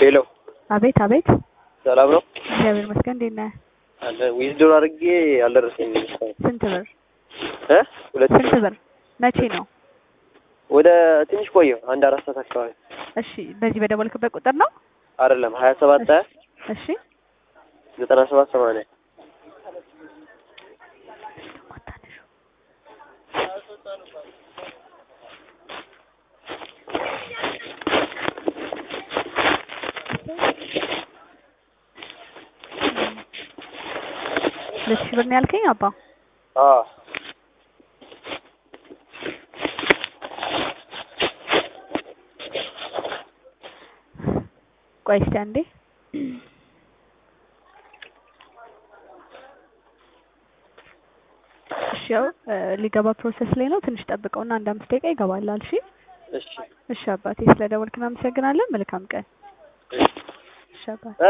ሄሎ አቤት አቤት። ሰላም ነው እግዚአብሔር ይመስገን። እንዴት ነህ? አለ ዊዝድሮ አድርጌ አልደረሰኝም እስካሁን ስንት ብር? እ ሁለት ስንት ብር? መቼ ነው? ወደ ትንሽ ቆየሁ አንድ አራት ሰዓት አካባቢ እሺ፣ በዚህ በደወልክበት ቁጥር ነው? አይደለም ሀያ ሰባት ሀያ እሺ ዘጠና ሰባት ሰማንያ ሁለት ሺህ ብር ነው ያልከኝ አባ? አዎ ቆይ እስኪ አንዴ እሺ፣ ያው ሊገባ ፕሮሰስ ላይ ነው። ትንሽ ጠብቀውና አንድ አምስት ደቂቃ ይገባላል። እሺ እሺ እሺ አባቴ፣ ስለደወልክ እናመሰግናለን። መልካም ቀን። እሺ አባቴ